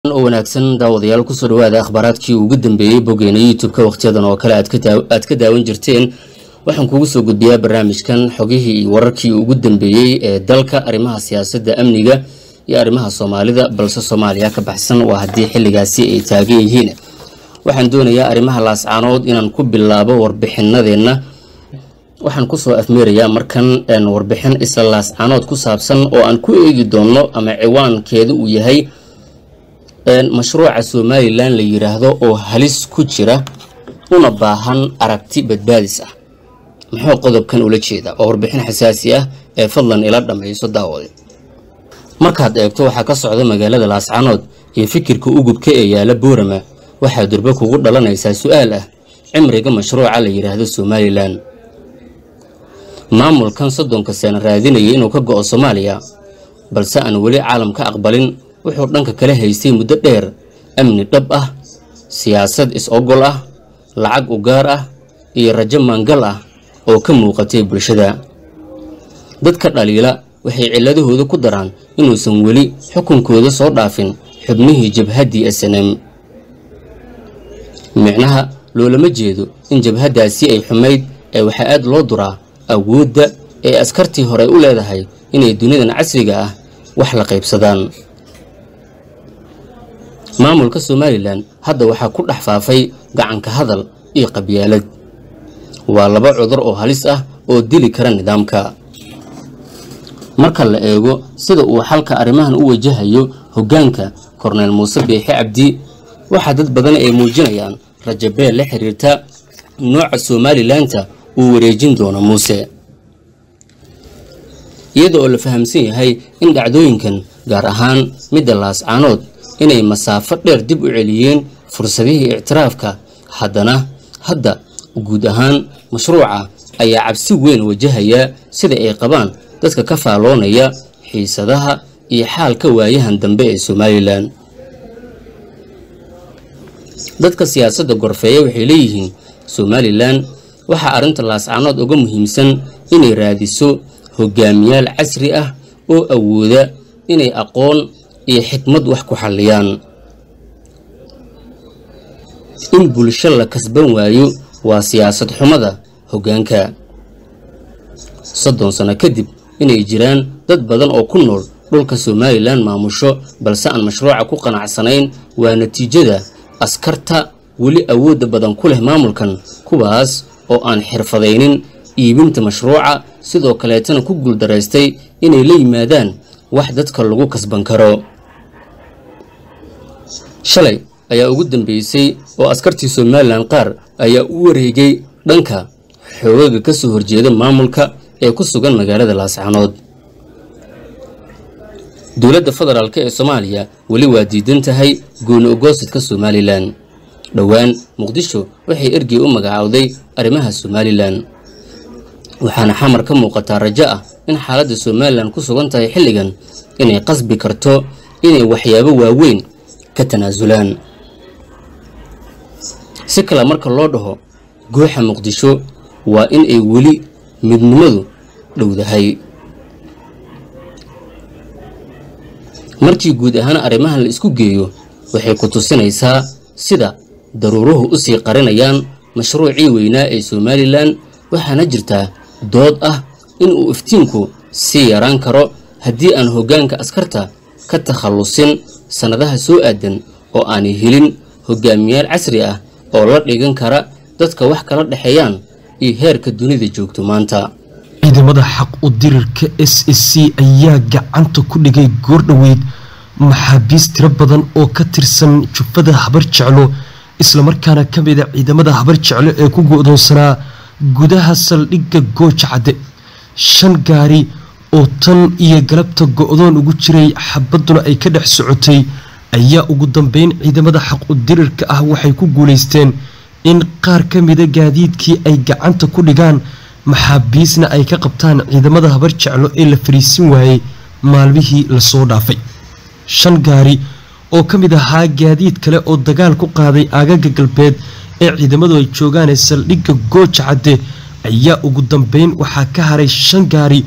oo wanaagsan daawadayaal kusoo dhawaada akhbaaraadkii ugu dambeeyey boggeena youtube-ka wakhtiyadan oo kale aad ka daawan jirteen waxaan kugu soo gudbiyaa barnaamijkan xogihii iyo wararkii ugu dambeeyey ee dalka arrimaha siyaasadda amniga iyo arrimaha soomaalida balse soomaaliya ka baxsan waa haddii xilligaasi ay taagan yihiin waxaan doonayaa arrimaha laascaanood inaan ku bilaabo warbixinadeenna waxaan kusoo afmeerayaa markan warbixin isla laascaanood ku saabsan oo aan ku eegi doonno ama ciwaankeedu uu yahay mashruuca somalilan la yidhaahdo oo halis ku jira una baahan aragti badbaadis ah muxuu qodobkan ula jeedaa waa warbixin xasaasi ah ee fadlan ila dhammayso daawade markaad eegto waxaa ka socda magaalada laascaanood iyo fikirka ugubka ee yaala boorama waxaa durbe kugu dhalanaysaa su-aal ah cimriga mashruuca la yidhaahdo somalilan maamulkan soddonka sano raadinayay inuu ka go'o soomaaliya balse aan weli caalam ka aqbalin wuxuu dhanka kala haystay muddo dheer amni dhab ah siyaasad is-ogol ah lacag u gaar ah iyo rajo maangal ah oo ka muuqatay bulshada dadka dhaliila waxay cilladahooda ku daraan inuusan weli xukunkooda soo dhaafin xubnihii jabhaddii snm micnaha loolama jeedo in jabhaddaasi ay xumayd ee waxaa aad loo duraa awoodda ee askartii hore u leedahay inay dunidan casriga ah wax la qaybsadaan maamulka somalilan hadda waxaa ku dhex faafay gacanka hadal iyo qabyaalad waa laba cudur oo halis ah oo dili kara nidaamka marka la eego sida uu xalka arrimahan u wajahayo hoggaanka korneyl muuse biixi cabdi waxaa dad badan ay muujinayaan rajabeel la xiriirta nooca somalilanka uu wareejin doono muuse iyada oo la fahamsan yahay in dhacdooyinkan gaar ahaan midda laascaanood inay masaafo dheer dib u celiyeen fursadihii ictiraafka haddana hadda guud ahaan mashruuca ayaa cabsi weyn wajahaya sida ay qabaan dadka ka faalloonaya xiisadaha iyo xaalka waayahan dambe ee somalilan dadka siyaasadda gorfeeya waxay leeyihiin somalilan waxaa arrinta laascaanood uga muhiimsan inay raadiso hogaamiyaal casri ah oo awooda inay aqoon iyo xikmad wax ku xalliyaan in bulsho la kasban waayo waa siyaasad xumada hoggaanka soddon sano kadib inay jiraan dad badan oo ku nool dhulka somalilan maamusho balse aan mashruuca ku qanacsanayn waa natiijada askarta weli awoodda badan ku leh maamulkan kuwaas oo aan xirfadaynin iibinta mashruuca sidoo kaleetana ku guuldaraystay inay la yimaadaan wax dadka lagu kasban karo shalay ayaa ugu dambeysay oo askartii somalilan qaar ayaa u wareegay dhanka xoogaga ka soo horjeeda maamulka ee ku sugan magaalada laascaanood dowladda federaalk ee soomaaliya weli waa diidan tahay gooni ogoosidka somalilan dhowaan muqdisho waxay ergey u magacaawday arrimaha somalilan waxaana xamar ka muuqataa rajo ah in xaaladda somalilan ku sugan tahay xilligan inay qasbi karto inay waxyaabo waaweyn ka tanaasulaan si kale marka loo dhaho gooxa muqdisho waa in ay weli midnimadu dhowdahay markii guud ahaan arrimahan la isku geeyo waxay ku tusinaysaa sida daruuruhu u sii qarinayaan mashruucii weynaa ee somalilan waxaana jirtaa dood ah in uu iftiinku sii yaraan karo haddii aan hoggaanka askarta ka takhallusin sannadaha soo aadan oo aanay helin hogaamiyaal casri ah oo la dhigan kara dadka wax kala dhexeeyaan iyo heerka dunida joogto maanta ciidamada xaq u dirirka s s c ayaa gacanta ku dhigay goordhoweyd maxaabiis tiro badan oo ka tirsan jufada habar jeclo islamarkaana ka mida ciidamada habar jeclo ee ku go-doonsanaa gudaha saldhigga gooja cadde shan gaari oo tan iyo galabta go-doon ugu jiray xabadduna ay ka dhex socotay ayaa ugu dambeyn ciidamada xaq u dirirka ah waxay ku guulaysteen in qaar ka mida gaadiidkii ay gacanta ku dhigaan maxaabiisna ay ka qabtaan ciidamada habar jeclo ee la fariisin waayey maalmihii lasoo dhaafay shan gaari oo ka mid ahaa gaadiid kale oo dagaal ku qaaday aagaga galbeed ee ciidamadu ay joogaan ee saldhigga gooja cadde ayaa ugu dambeyn waxaa ka haray shan gaari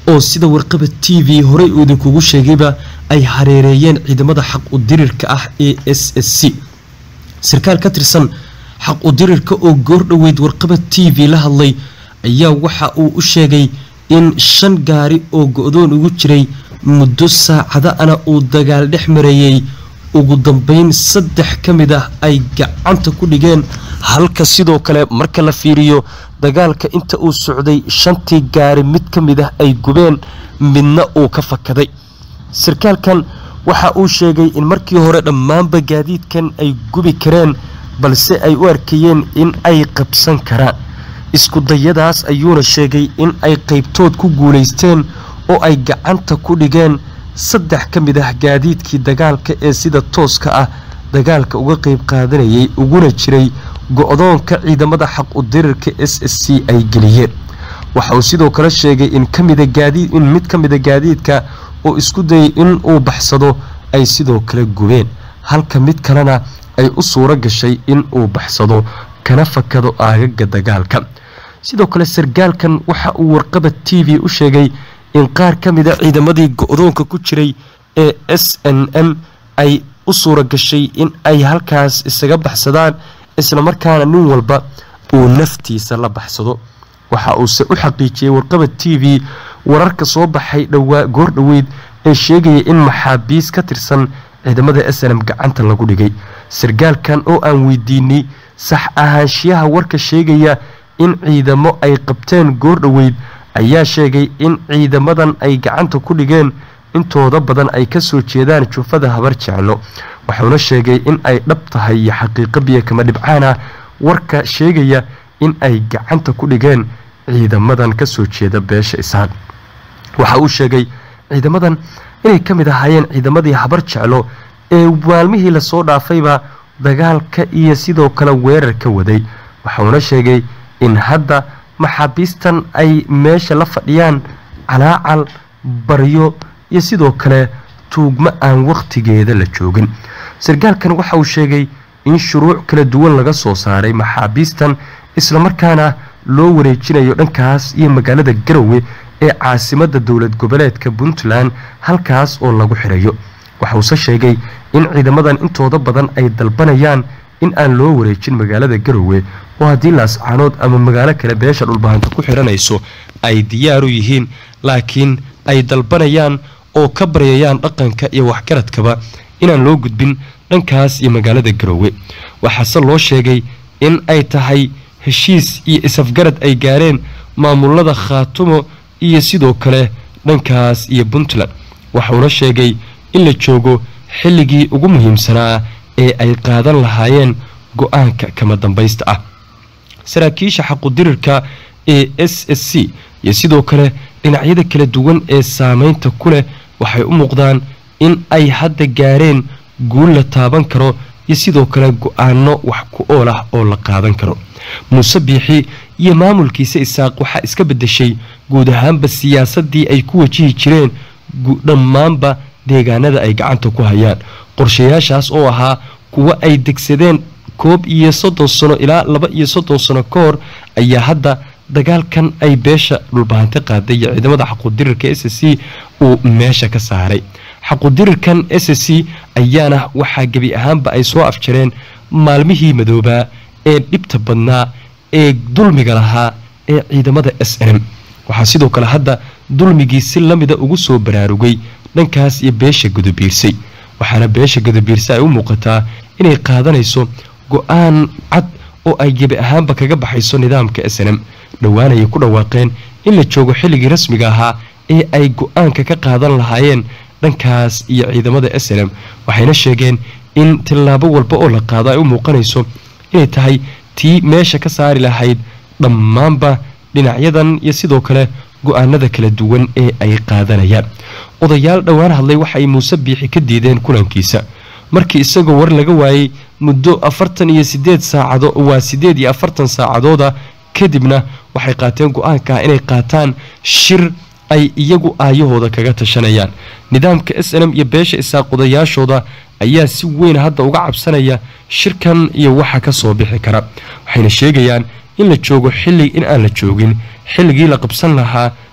oo sida warqaba t v horey uu idinkugu sheegayba ay hareereeyeen ciidamada xaq u dirirka ah ee s s c sarkaal ka tirsan xaq u dirirka oo goor dhoweyd warqaba t v la hadlay ayaa waxa uu u sheegay in shan gaari oo go-doon ugu jiray muddo saacada ana uu dagaal dhex marayey ugu dambeyn saddex ka mid ah ay gacanta ku dhigeen halka sidoo kale marka la fiiriyo dagaalka inta uu socday shantii gaari mid ka mid ah ay gubeen midna uu ka fakaday sarkaalkan waxa uu sheegay in markii hore dhammaanba gaadiidkan ay gubi kareen balse ay u arkayeen in ay qabsan karaan isku dayadaas ayuuna sheegay in ay qaybtood ku guulaysteen oo ay gacanta ku dhigeen saddex ka mid ah gaadiidkii dagaalka ee sida tooska ah dagaalka uga qayb qaadanayay uguna jiray go-doonka ciidamada xaq u dirirka s s c ay geliyeen waxa uu sidoo kale sheegay in kamida gaadiid in mid ka mida gaadiidka oo isku dayay in uu baxsado ay sidoo kale gubeen halka mid kalena ay u suuro gashay in uu baxsado kana fakado aagaga dagaalka sidoo kale sargaalkan waxa uu warqaba t v u sheegay in qaar ka mida ciidamadii go-doonka ku jiray ee s n m ay u suura gashay in ay halkaas isaga baxsadaan islamarkaana nin walba uu naftiisa la baxsado waxa uuse u xaqiijiyey warqaba t v wararka soo baxay dhowaa goor dhoweyd ee sheegaya in maxaabiis ka tirsan ciidamada s n m gacanta lagu dhigay sargaalkan oo aan weydiinay sax ahaanshiyaha warka sheegaya in ciidamo ay qabteen goor dhoweyd ayaa sheegay in ciidamadan ay gacanta ku dhigeen intooda badan ay kasoo jeedaan jufada habar jeclo wuxuuna sheegay in ay dhab tahay iyo xaqiiqo biyo kama dhibcaan ah warka sheegaya in ay gacanta ku dhigeen ciidamadan kasoo jeeda beesha isaan waxa uu sheegay ciidamadan inay ka mid ahaayeen ciidamadii habar jeclo ee maalmihii lasoo dhaafayba dagaalka iyo sidoo kale weerar ka waday waxuuna sheegay in hadda maxaabiistan ay meesha la fadhiyaan calaacal baryo iyo sidoo kale tuugmo aan wakhtigeeda la joogin sargaalkan waxa uu sheegay in shuruuc kala duwan laga soo saaray maxaabiistan islamarkaana loo wareejinayo dhankaas iyo magaalada garowe ee caasimada dowlad goboleedka puntland halkaas oo lagu xirayo waxuuse sheegay in ciidamadan intooda badan ay dalbanayaan in aan loo wareejin magaalada garowe oo haddii laascaanood ama magaalo kale beesha dhulbahanta ku xiranayso ay diyaaru yihiin laakiin ay dalbanayaan oo ka baryayaan dhaqanka iyo waxgaradkaba inaan loo gudbin dhankaas iyo magaalada garowe waxaase loo sheegay in ay tahay heshiis iyo isafgarad ay gaareen maamulada khaatumo iyo sidoo kale dhankaas iyo puntland waxuuna sheegay in la joogo xilligii ugu muhiimsanaa ee ay qaadan lahaayeen go-aanka kama dambaysta ah saraakiisha xaqudirirka ee s s c iyo sidoo kale dhinacyada kala duwan ee saameynta ku leh waxay u muuqdaan in ay hadda gaareen guul la taaban karo iyo sidoo kale go-aano wax ku ool ah oo la qaadan karo muuse biixi iyo maamulkiisa isaaq waxaa iska bedeshay guud ahaanba siyaasadii ay ku wajihi jireen dhammaanba deegaanada ay gacanta ku hayaan qorshayaashaas oo ahaa kuwa ay degsadeen koob iyo soddon sano ilaa laba iyo soddon sano ka hor ayaa hadda dagaalkan ay beesha dhulbahante qaaday iyo ciidamada xaquudirirka s c uu meesha ka saaray xaquudirirkan s c ayaana waxaa gebi ahaanba ay soo afjareen maalmihii madoobaa ee dhibta badnaa ee dulmiga lahaa ee ciidamada s n m waxaa sidoo kale hadda dulmigii si lamida ugu soo baraarugay dhankaas iyo beesha gudabiirsay waxaana beesha gudabiirsa ay u muuqataa inay qaadanayso go-aan cad oo ay gebi ahaanba kaga baxayso nidaamka s n m dhowaanayay ku dhawaaqeen in la joogo xilligii rasmiga ahaa ee ay go-aanka ka qaadan lahaayeen dhankaas iyo ciidamada s n m waxayna sheegeen in tillaabo walba oo la qaado ay u muuqanayso inay tahay tii meesha ka saari lahayd dhammaanba dhinacyadan iyo sidoo kale go-aanada kala duwan ee ay qaadanayaan odayaal dhowaan hadlay waxaay muuse biixi ka diideen kulankiisa markii isagoo war laga waayey muddo afartan iyo sideed saacado waa sideed iyo afartan saacadooda kadibna waxay qaateen go-aanka inay qaataan shir ay iyagu aayahooda kaga tashanayaan nidaamka s n m iyo beesha isaaq odayaashooda ayaa si weyn hadda uga cabsanaya shirkan iyo waxa ka soo bixi kara waxayna sheegayaan in la joogo xilli in aan la joogin xilligii la qabsan lahaa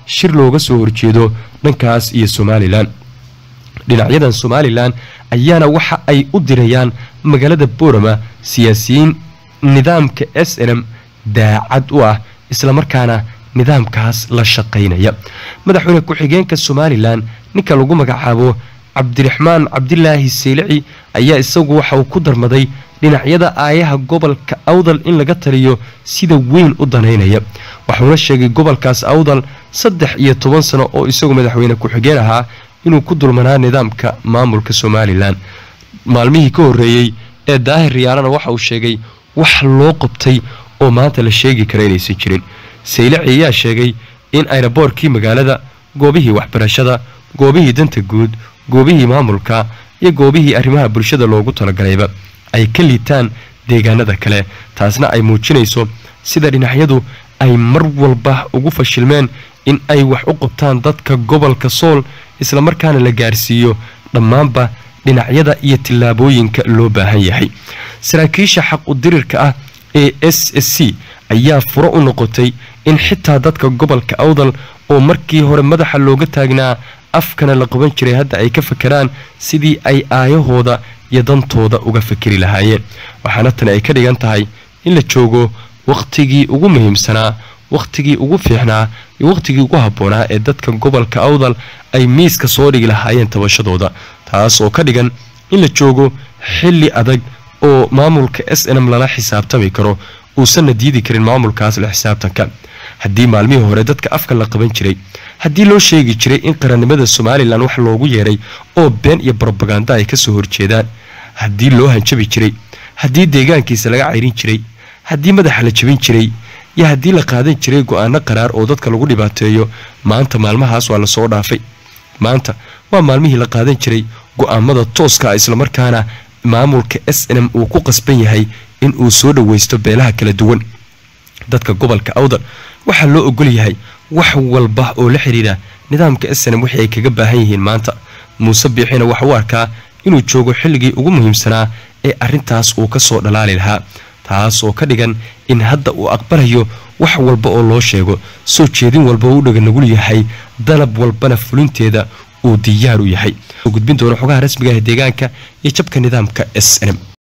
shir looga soo horjeedo dhankaas iyo somalilan dhinacyadan somalilan ayaana waxa ay u dirayaan magaalada boorama siyaasiyiin nidaamka s n m daacad u ah islamarkaana nidaamkaas la shaqaynaya madaxweyne ku-xigeenka somalilan ninka lagu magacaabo cabdiraxmaan cabdilaahi seylici ayaa isagu waxa uu ku darmaday dhinacyada aayaha gobolka awdal in laga taliyo sida weyn u danaynaya waxuuna sheegay gobolkaas awdal saddex iyo toban sano oo isagu madaxweyne ku-xigeen ahaa inuu ku dulmanaa nidaamka maamulka somalilan maalmihii ka horreeyey ee daahir riyaalana waxa uu sheegay wax loo qabtay oo maanta la sheegi kara inaysan jirin saylici ayaa sheegay in ayraboorkii magaalada goobihii waxbarashada goobihii danta guud goobihii maamulka iyo goobihii arrimaha bulshada loogu talagalayba ay ka liitaan deegaanada kale taasna ay muujinayso sida dhinacyadu ay mar walba ugu fashilmeen in ay wax u qabtaan dadka gobolka sool islamarkaana la gaarsiiyo dhammaanba dhinacyada iyo tillaabooyinka loo baahan yahay saraakiisha xaq udirirka ah ee s s c ayaa furo u noqotay in xitaa dadka gobolka awdal oo markii hore madaxa looga taagnaa afkana la qaban jiray hadda ay ka fakeraan sidii ay aayahooda iyo dantooda uga fakeri lahaayeen waxaana tani ay ka dhigan tahay in la joogo wakhtigii ugu muhiimsanaa wakhtigii ugu fiicnaa iyo wakhtigii ugu habboonaa ee dadka gobolka awdal ay miiska soo dhigi lahaayeen tabashadooda taas oo ka dhigan in la joogo xilli adag oo maamulka s n m lala xisaabtami karo uusanna diidi karin maamulkaas la xisaabtanka haddii maalmihii hore dadka afka la qaban jiray haddii loo sheegi jiray in qarannimada somalilan wax loogu yeeray oo been iyo brobaganda ay kasoo horjeedaan haddii loo hanjabi jiray haddii deegaankiisa laga cayrin jiray haddii madaxa la jabin jiray iyo haddii la qaadan jiray go-aano qaraar oo dadka lagu dhibaateeyo maanta maalmahaas waa lasoo dhaafay maanta waa maalmihii la qaadan jiray go-aamada tooska islamarkaana maamulka s n m uu ku qasban yahay in uu soo dhaweysto beelaha kala duwan dadka gobolka awdal waxaa loo ogol yahay wax walba oo la xidhiidha nidaamka s n m wixii ay kaga baahan yihiin maanta muuse biixina waxa u arkaa inuu joogo xilligii ugu muhiimsanaa ee arrintaas uu ka soo dhalaali lahaa taas oo ka dhigan in hadda uu aqbalayo wax walba oo loo sheego soo jeedin walba uu dhaga nagul yahay dalab walbana fulinteeda uu diyaar u yahay gudbin doono xogaha rasmiga ah deegaanka iyo jabka nidaamka s n m